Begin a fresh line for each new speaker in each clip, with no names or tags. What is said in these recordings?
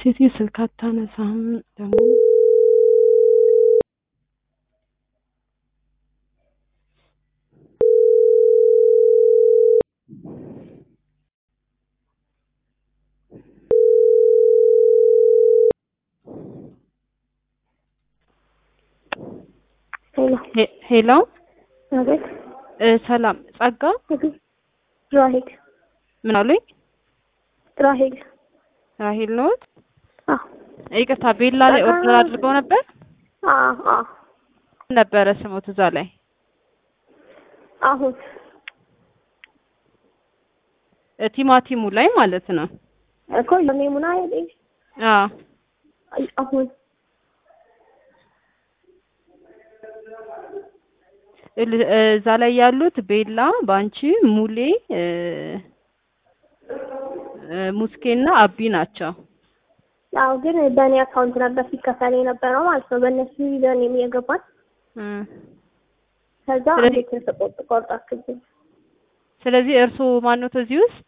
ሴትዮ ስልክ አታነሳም ደግሞ
ሄሎ
ሄ- ሄሎ
አቤት
እ ሰላም ጸጋ
አቤት ራሄል
ምን አሉኝ?
ራሄል
ራሄል ነዎት?
አዎ
ይቅርታ ቤላ ላይ
ጸጋ-
ኦርደር አድርገው ነበር
አዎ አዎ
ምን ነበረ ስሞት እዛ ላይ
አሁን
እ ቲማቲሙ ላይ ማለት ነው።
እኮ ለሜሙና አይደል
አዎ
አሁን
እል- እ እዛ ላይ ያሉት ቤላ፣ ባንቺ፣ ሙሌ፣ እ እ ሙስኬና አቢ ናቸው።
ያው ግን በእኔ አካውንት ነበር ሲከፈል የነበረው ማለት ነው። በእነሱ ይዘን የገባን
እ
ከዛ
ስለዚህ-
እንዴት ተቆጥ ቆርጣችሁብኝ?
ስለዚህ እርስዎ ማንዎት እዚህ ውስጥ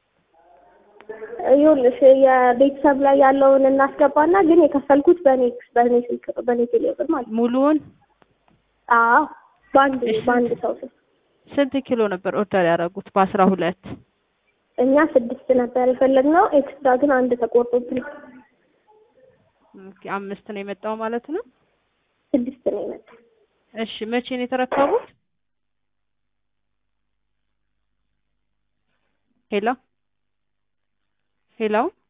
ይኸውልሽ የቤተሰብ ላይ ያለውን እናስገባና ግን የከፈልኩት በእኔ በእኔ ስልክ በእኔ ቴሌብር ማለት ነው።
ሙሉውን
አዎ በአንድ
እሺ።
በአንድ ሰው ስም
ስንት ኪሎ ነበር ኦርደር ያደረጉት? በአስራ ሁለት
እኛ ስድስት ነበር የፈለግነው። ኤክስትራ ግን አንድ ተቆርጦብን
ኦኬ፣ አምስት ነው የመጣው ማለት ነው።
ስድስት ነው የመጣው።
እሺ መቼ ነው የተረከቡት? ሄሎ ሄሎ